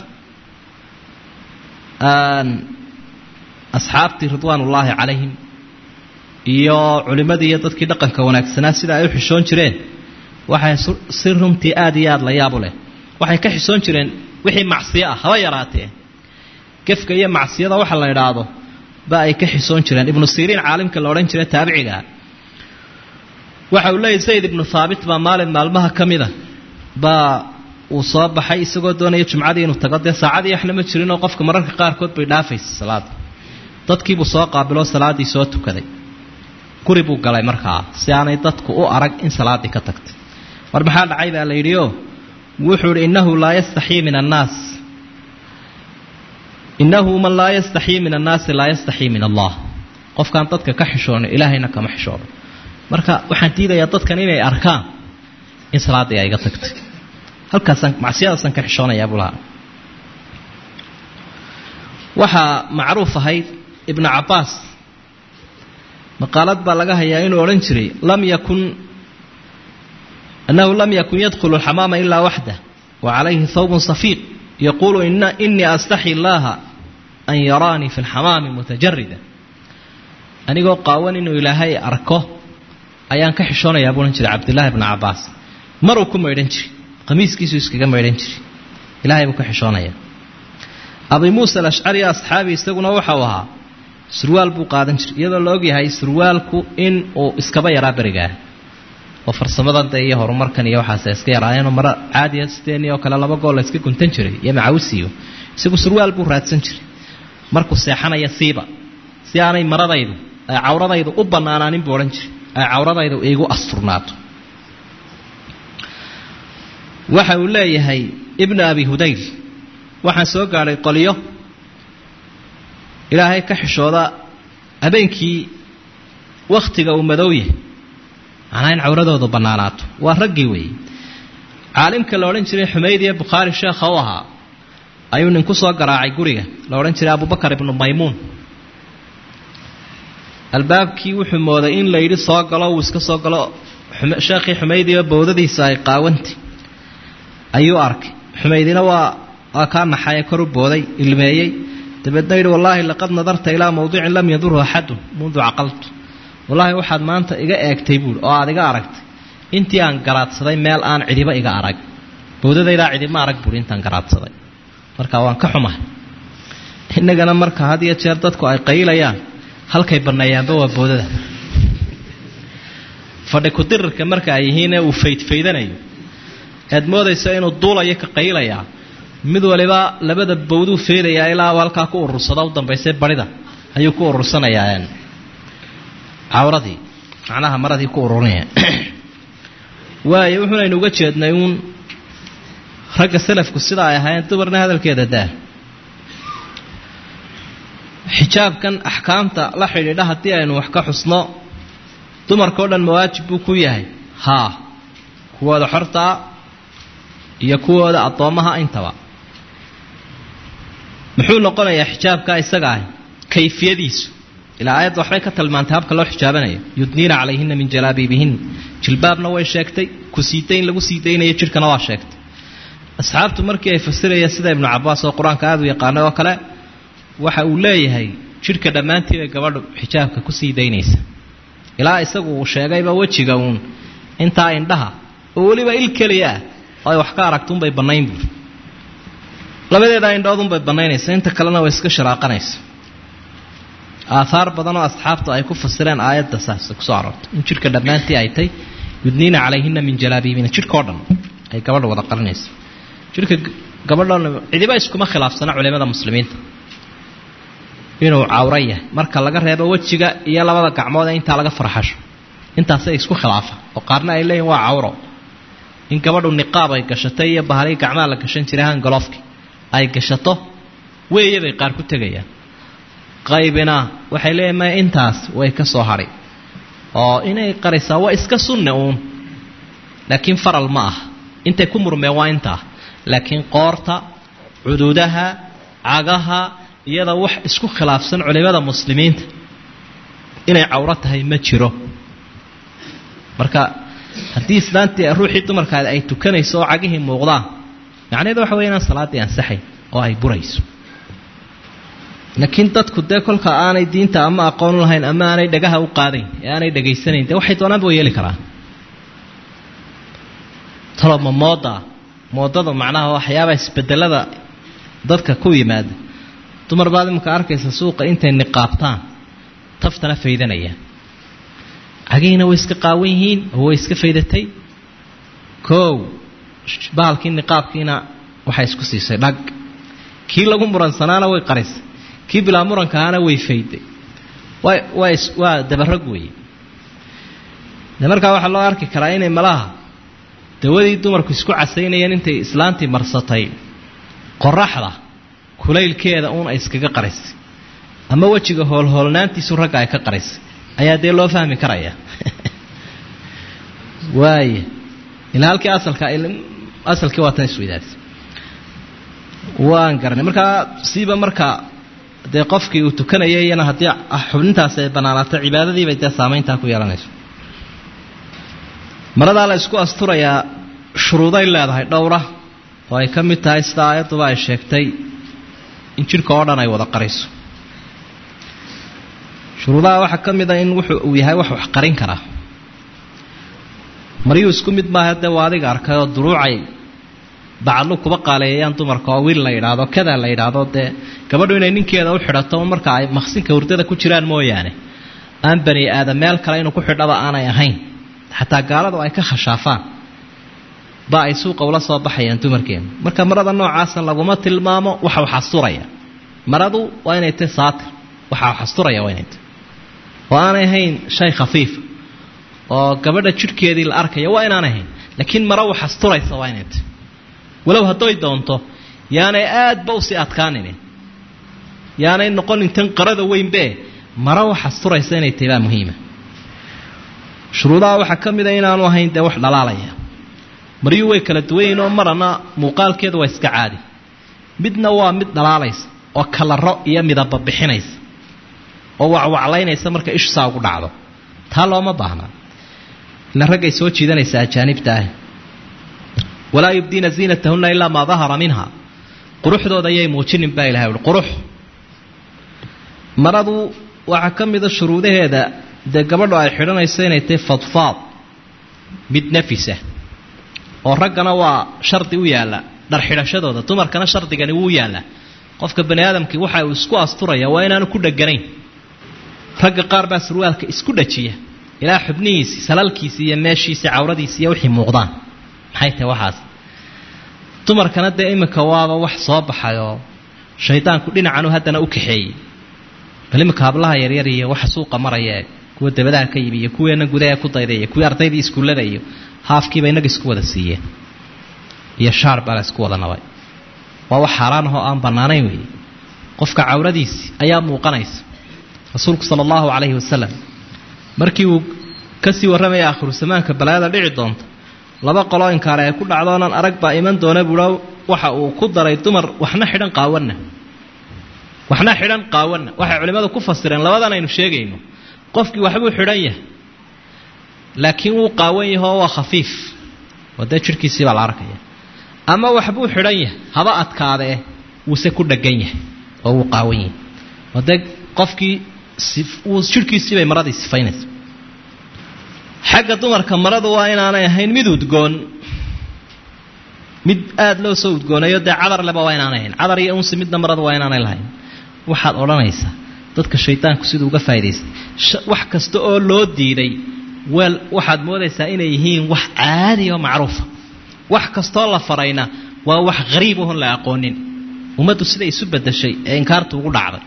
Speaker 1: asxaabtii ridwaanullaahi calayhim iyo culimmadii iyo dadkii dhaqanka wanaagsanaa sida ay u xishoon jireen waxay si runtii aada iyo aada la yaabu leh waxay ka xishoon jireen wixii macsiyo ah haba yaraatee gefka iyo macsiyada waxa la idhaahdo ba ay ka xisoon jireen ibnu siriin caalimka la odhan jira taabiciga waxa uu leeyahy zayd ibnu thaabit baa maalin maalmaha ka mida baa uu soo baxay isagoo doonaya jumcadii inuu tago dee saacadii waxna ma jirinoo qofka mararka qaarkood bay dhaafaysa salaada dadkiibuu soo qaabiloo salaaddii soo tukaday guri buu galay markaa si aanay dadku u arag in salaaddii ka tagtay war maxaa dhacay baa la yidhi oo wuxuu idhi innahu laa yastaxii min annaas innahu man laa yastaxii min annaasi laa yastaxii min allah qofkaan dadka ka xishoono ilaahayna kama xishoono marka waxaan diidayaa dadkan inay arkaan in salaaddii ay iga tagtay halkaasaan macsiyadaasaan ka xishoonayaa buu lahaa waxaa macruuf ahayd ibnu cabbaas maqaalad baa laga hayaa inuu odhan jiray lam yakun annahu lam yakun yadkhulu alxamaama ilaa waxdah wa calayhi thawbun safiiq yaquulu inii astaxi illaaha an yaraanii fi lxamaami mutajarida anigoo qaawan inuu ilaahay arko ayaan ka xishoonayaa buu odhan jiray cabdillaahi bnu cabbaas maruu ku maydhan jiray qamiiskiisuu iskaga maydhan jiray ilahay buu ka xishoonayaa abi muusa alashcari asxaabi isaguna waxau ahaa surwaal buu qaadan jiray iyadoo la ogyahay surwaalku in uu iskaba yaraa berigaah oo farsamadan de iyo horumarkan iyo waxaas iska yaraayeenoo mara caadiya sideeni oo kale laba gool la iska guntan jiray iyo macawisiyo isagu surwaal buu raadsan jiray markuu seexanaya siiba si aanay maradaydu ay cawradaydu u bannaanaanin buu odhan jiray ay cawradaydu iigu asturnaato waxa uu leeyahay ibnu abi hudayl waxaan soo gaadhay qolyo ilaahay ka xishooda habeenkii wakhtiga uu madow yahay macnaa in cawradoodu bannaanaato waa raggii weeye caalimka la odhan jiray xumayd iyo bukhaari sheekha u ahaa ayuu nin ku soo garaacay guriga la odhan jiray abubakar ibnu maymuun albaabkii wuxuu mooday in la yidhi soo galo uu iska soo galo sheekhii xumaydiioo bowdadiisa ay qaawantay ayuu arkay xumaydina waa waa kaa naxaye kor u booday ilmeeyey dabeedna yidhi wallaahi laqad nadarta ilaa mawdicin lam yadurhu axadun mundu caqaltu wallaahi waxaad maanta iga eegtay buuri oo aad iga aragtay intii aan garaadsaday meel aan cidiba iga arag bowdadaydaa cidima arag buuri intaan garaadsaday marka waan ka xumahay innagana marka had iyo jeer dadku ay qaylayaan halkay banneeyaanba waa boodada fadhi ku-dirirka marka ay yihiin ee uu faydfaydanayo aad moodayso inuu duulayo ka qaylayaa mid waliba labada bowduu feedayaa ilaa halkaa ku urursada u dambaysa barhida ayuu ku urursanayaa cawradii macnaha maradii ku ururinaya waayo wuxuunaynu uga jeednay uun ragga salafku sida ay ahaayeen dumarna hadalkeeda daa xijaabkan axkaamta la xidhiidha haddii aynu wax ka xusno dumarka o dhan mawaajib buu ku yahay haa kuwooda xortaa iyo kuwooda addoommaha intaba muxuu noqonayaa xijaabka isaga ah kayfiyadiisu ilaa aayadda waxbay ka tilmaantay habka loo xijaabanayo yudniina calayhina min jalaabiibihin jilbaabna way sheegtay ku siidayn lagu sii daynayo jidhkana waa sheegtay asxaabtu markii ay fasirayeen sida ibnu cabaas oo qur-aanka aada u yaqaanay oo kale waxa uu leeyahay jidhka dhammaantii bay gabadhu xijaabka ku sii daynaysa ilaa isagu uu sheegayba wejiga uun intaa indhaha oo weliba il keliya ah oo ay wax ka aragtuunbay bannayn buuri labadeedaa indhoodunbay bannaynaysa inta kalena way iska sharaaqanaysa aathaar badan oo asxaabtu ay ku fasireen aayadda saas kusoo aroortay in jidhka dhammaantii ay tay yudniina calayhina min jalaabiibina jidhkao dhan ay gabadha wada qarinaysa jidhka gabadhoona cidiba iskuma khilaafsana culimada muslimiinta inuu cawro yahay marka laga reebo wejiga iyo labada gacmood ee intaa laga farxasho intaasay isku khilaafa oo qaarna ay leeyihin waa cawro in gabadhu niqaab ay gashato iyo bahalii gacmaha la gashan jiray hangaloofki ay gashato weeye bay qaar ku tegayaan qaybina waxay leeyihin maya intaas way ka soo hadhay oo inay qarisaa waa iska sunne uun laakiin faral ma ah intay ku murmeen waa intaa laakiin qoorta cududaha cagaha iyada wax isku khilaafsan culimada muslimiinta inay cawro tahay ma jiro marka haddii islaantii ruuxii dumarkaada ay tukanayso oo cagihii muuqdaan macnaheedu waxa wey inaan salaaddii ansaxayn oo ay burayso laakiin dadku dee kolka aanay diinta ama aqoon lahayn ama aanay dhagaha u qaadayn ee aanay dhegaysanayn dee waxay doonaanba way yeeli karaan taloma mooda moodada macnaha waxyaabaa isbedelada dadka ku yimaada dumar baad imanka arkaysa suuqa intay niqaabtaan taftana faydanayaan cagihiina way iska qaawan yihiin oo way iska faydatay koow bahalkii niqaabkiina waxay isku siisay dhag kii lagu muransanaana way qarisay kii bilaa murankaana way fayday waa waa dabarag weeye de markaa waxaa loo arki karaa inay malaha dawadii dumarku isku casaynayeen intay islaantii marsatay qoraxda kulaylkeeda uun ay iskaga qarisay ama wejiga hoolhoolnaantiisu ragga ay ka qarisay ayaa dee loo fahmi karaya waaya ilaa halkii asalka asalkii waa tan isweydaadisay waan garanay markaa siiba marka dee qofkii uu tukanayay iyana haddii xubnintaasi ay banaanaato cibaadadiibay dee saamayntaa ku yeelanayso maradaa la isku asturayaa shuruuday leedahay dhowra oo ay ka mid tahay sida aayadduba ay sheegtay in jidhka oo dhan ay wada qariso shuruudaha waxaa ka mid a in wuxuu uu yahay wax wax qarin karaa maryuu isku mid maaha dee waa adiga arkay oo duruucay bacadlu kuba qaaleeyayaan dumarka oo wiil la yidhaahdo kada la yidhaahdo dee gabadhu inay ninkeeda u xidhato marka ay maqsinka hurdada ku jiraan mooyaane aan bani aadam meel kale inuu ku xidhaba aanay ahayn xataa gaaladu ay ka khashaafaan ba ay suuqa ula soo baxayaan dumarkeena marka marada noocaasa laguma tilmaamo waxa wax asturaya maradu waa inay tahy saatir waxa wax asturaya waa inay tahy oo aanay ahayn shay khafiifa oo gabadha jidhkeedii la arkaya waa inaan ahayn laakiin maro wax asturaysa waa inay tahy walow hadday doonto yaanay aadba usii adkaanini yaanay noqonin tan qarada weynbe maro wax asturaysa inay tahy baa muhiima shuruudaha waxaa ka mid a inaanu ahayn dee wax dhalaalaya maryuu way kala duwanyihin oo marana muuqaalkeedu waa iska caadi midna waa mid dhalaalaysa oo kalaro iyo midaba bixinaysa oo wacwaclaynaysa marka ishu saa ugu dhacdo taa looma baahnaa ila raggay soo jiidanaysa ajaanibta ah walaa yubdiina ziinatahunna ilaa maa dahara minha quruxdooda ayay muujinin baa ilahay uhi qurux maradu waxaa ka mida shuruudaheeda dee gabadhu ay xidhanayso inay tahay fadfaad mid nafisa oo raggana waa shardi u yaalla dhar xidhashadooda dumarkana shardigani wuu yaallaa qofka bani aadamkii waxa uu isku asturaya waa inaanu ku dheganayn ragga qaar baa surwaalka isku dhajiya ilaa xubnihiisi salalkiisi iyo meeshiisi cawradiisi iyo wixii muuqdaan maxay tahay waxaas dumarkana dee iminka waaba wax soo baxayoo shaydaanku dhinacanu haddana u kaxeeyey bal iminka hablaha yaryar iyo waxa suuqa maraya kuwa dabadaha ka yimi iyo kuweena gudaha ku dayday iyo kuwii ardaydii iskuullada iyo haafkiiba inaga isku wada siiyeen iyo shaar baa la isku wada nabay waa wax xaaraan ahoo aan bannaanayn weeye qofka cawradiisi ayaa muuqanaysa rasuulku sala allahu calayhi wasalam markii uu kasii warramaya aakhiru samaanka balaayada dhici doonta laba qoloo inkaare ay ku dhacdoonan arag baa iman doona buuha waxa uu ku daray dumar waxna xidhan qaawanna waxna xidhan qaawanna waxay culimmadu ku fasireen labadan aynu sheegayno qofkii waxbuu xidhan yahay laakiin wuu qaawan yahay oo waa khafiif oo dee jidhkiisii baa la arkaya ama waxbuu xidhan yahay haba adkaadee wuuse ku dhegan yahay oo wuu qaawan yahay oo dee qofkii wuu jidhkiisii bay maradii sifaynaysa xagga dumarka maradu waa inaanay ahayn mid udgoon mid aada loo soo udgoonayo dee cadar leba waa inaanay ahayn cadar iyo unsi midna maradu waa inaanay lahayn waxaad odhanaysaa dadka shaydaanku siduu uga faa'idaystay wax kasta oo loo diiday weel waxaad moodaysaa inay yihiin wax caadi oo macruufa wax kastoo la farayna waa wax hariib ohon la aqoonin ummaddu siday isu bedeshay ee inkaartu ugu dhacday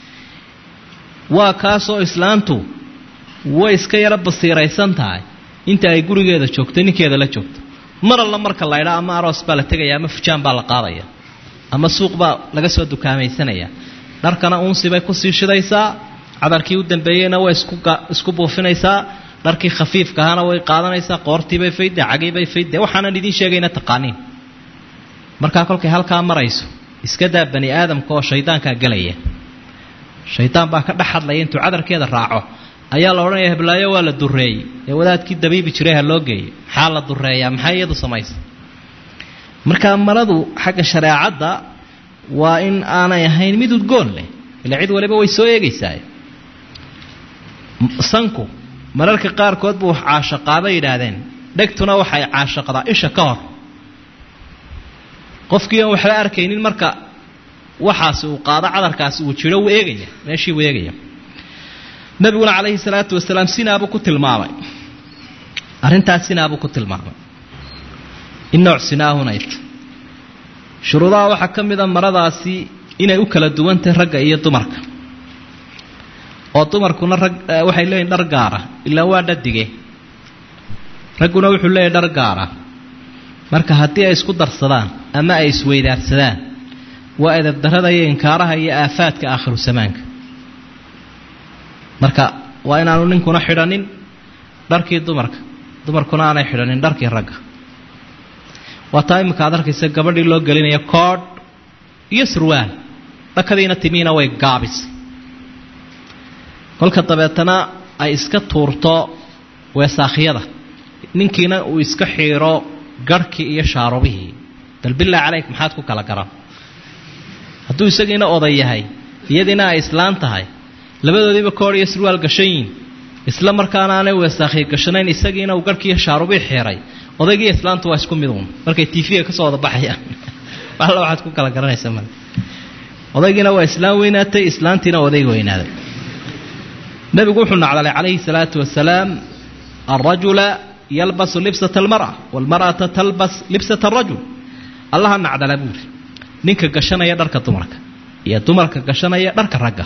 Speaker 1: waa kaasoo islaantu way iska yaro basiiraysan tahay inta ay gurigeeda joogto ninkeeda la joogto mar alla marka laydhaa ama aroos baa la tegaya ama fujaan baa la qaadaya ama suuq baa laga soo dukaamaysanaya dharkana unsibay kusii shidaysaa cadarkii u dambeeyeyna way isku buufinaysaa dharkii khafiifka ahana way qaadanaysaa qoortiibay faydde cagiibay faydde waxaanan idiin sheegayna taqaaniin markaa kolkay halkaa marayso iska daa bani aadamka oo shaydaankaa gelaya shaydaan baa ka dhex hadlaya intuu cadarkeeda raaco ayaa la odhanaya heblaayo waa la dureeyey ee wadaadkii dabiibi jiray ha loo geeyey maxaa la dureeyaa maxay iyadu samaysa markaa maradu xagga shareecadda waa in aanay ahayn mid udgoon leh ila cid waliba way soo eegaysaa sanku mararka qaarkood buu caashaqaabay yidhaahdeen dhegtuna waxay caashaqdaa isha ka hor qofkii aan waxba arkaynin marka waxaasi uu qaado cadarkaasi uu jiro wuu eegaya meeshii wuu eegaya nabiguna calayhi salaatu wasalaam sinaabuu ku tilmaamay arrintaas sinaabuu ku tilmaamay in nooc sinaahuna irto shuruudaha waxaa ka mid a maradaasi inay u kala duwantahay ragga iyo dumarka oo dumarkuna rag waxay leeyihin dhar gaara ilaa waa dhadige ragguna wuxuu leeyahy dhar gaara marka haddii ay isku darsadaan ama ay isweydaarsadaan waa edabdarrada iyo inkaaraha iyo aafaadka aakhiru samaanka marka waa inaanu ninkuna xidhanin dharkii dumarka dumarkuna aanay xidhanin dharkii ragga waa taa iminka ad arkaysa gabadhii loo gelinayo koodh iyo surwaal dhakadiina timiina way gaabisay kolka dabeetana ay iska tuurto weesaakhiyada ninkiina uu iska xiiro garhkii iyo shaarubihii bal bilaa caleyk maxaad ku kala garan hadduu isagiina oday yahay iyadiina ay islaan tahay labadoodiiba koodh iyo surwaal gashan yihin isla markaana aanay weesaakhiya gashanayn isagiina uu garhkii iyo shaarubii xiiray odaygiiyo islaantu waa isku mid uun markay tiifiga ka soo wada baxayaan alla waxaad ku kala garanaysa male odaygiina waa islaam weynaatay islaantiina odayga weynaaday nabigu wuxuu nacdalay calayhi salaatu wasalaam alrajula yalbasu libsata almar'a waalmar'ata talbas libsata arajul allaha nacdala buuri ninka gashanaya dharka dumarka iyo dumarka gashanaya dharka ragga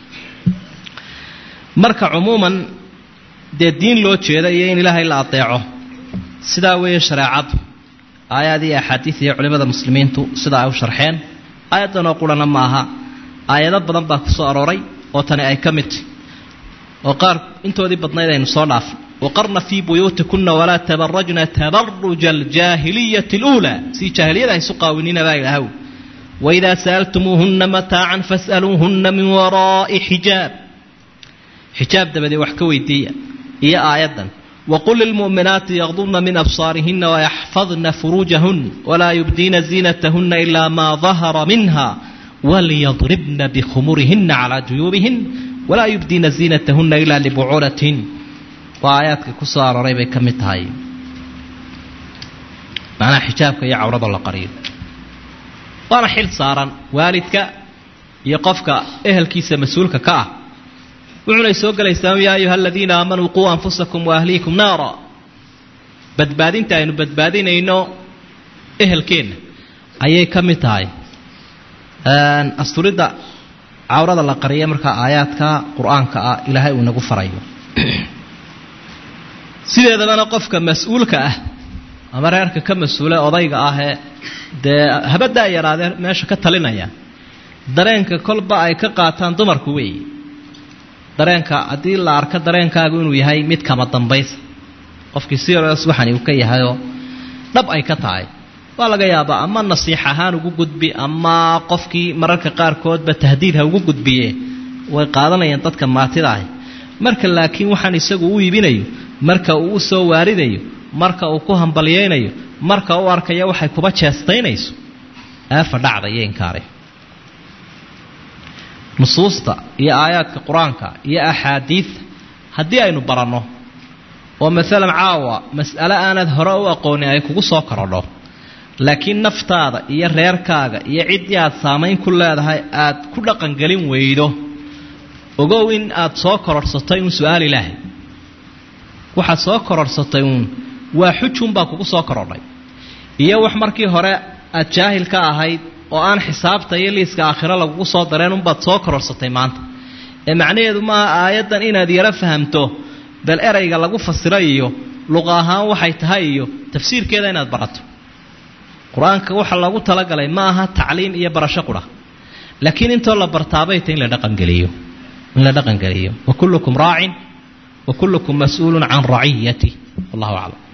Speaker 1: marka cumuuman dee diin loo jeeda iyo in ilaahay la adeeco sidaa weeye shareecadu aayaad iyo axaadiid iyo culimmada muslimiintu sidaa ay u sharxeen aayaddanoo qurana ma aha aayado badan baa ku soo arooray oo tani ay ka midtahy oo qaar intoodii badnayd aynu soo dhaafay waqarna fii buyuutikunna walaa tabarajna tabaruja aljaahiliyati اluulaa si jaahiliyada haysu qaawinina baa ilahaw waidaa sa'altumuuhunna mataacan fas'aluuhunna min waraa'i xijaab xijaab dabadee wax ka weydiiya iyo aayaddan wqul lilmu'minaati yaqdubna min absaarihina wayaxfadna furuujahun walaa yubdiina ziinatahuna ilaa maa dahara minha walyadribna bikhumurihina calaa juyuubihin walaa yubdiina ziinatahuna ilaa libucuulatihin waa aayaadka ku soo arooray bay ka mid tahay macnaha xijaabka iyo cawrada la qariyo waana xil saaran waalidka iyo qofka ehelkiisa mas-uulka ka ah wuxunay soo gelaysaa yaa ayuha aladiina aamanuu quu anfusakum wa ahliikum naara badbaadinta aynu badbaadinayno ehelkeenna ayay ka mid tahay asturidda cawrada la qariya markaa aayaadka qur-aanka ah ilaahay uu inagu farayo sideedabana qofka mas-uulka ah ama reerka ka mas-uule odayga ahee dee habadaa yaraadee meesha ka talinaya dareenka kolba ay ka qaataan dumarku weeye dareenka haddii la arko dareenkaagu inuu yahay mid kama dambaysa qofkii serious waxani uu ka yahayoo dhab ay ka tahay waa laga yaabaa ama nasiix ahaan ugu gudbi ama qofkii mararka qaarkoodba tahdiid ha ugu gudbiye way qaadanayaan dadka maatida ah marka laakiin waxaan isagu u iibinayo marka uu u soo waaridayo marka uu ku hambalyaynayo marka u arkayo waxay kuba jeestaynayso aafa dhacda iyo inkaari nusuusta iyo aayaadka qur-aanka iyo axaadiidta haddii aynu baranno oo maalan caawa mas'ale aanad hore u aqoonin ay kugu soo korodho laakiin naftaada iyo reerkaaga iyo ciddii aad saamayn ku leedahay aad ku dhaqangelin weydo ogow in aad soo kororhsatay uun su-aal ilaahay waxaad soo kororhsatay uun waa xujunbaa kugu soo korodhay iyo wax markii hore aad jaahil ka ahayd oo aan xisaabta iyo liiska aakhiro lagugu soo dareen unbaad soo kororhsatay maanta ee macnaheedu maaha aayaddan inaad yaro fahamto bal erayga lagu fasiro iyo luqa ahaan waxay tahay iyo tafsiirkeeda inaad barato qur-aanka waxa loogu talagalay ma aha tacliim iyo barasho qura laakiin intoo la bartaabay ta in la dhaqangeliyo in la dhaqangeliyo wa kullukum raacin wa kullukum mas-uulun can raciyati wallahu aclam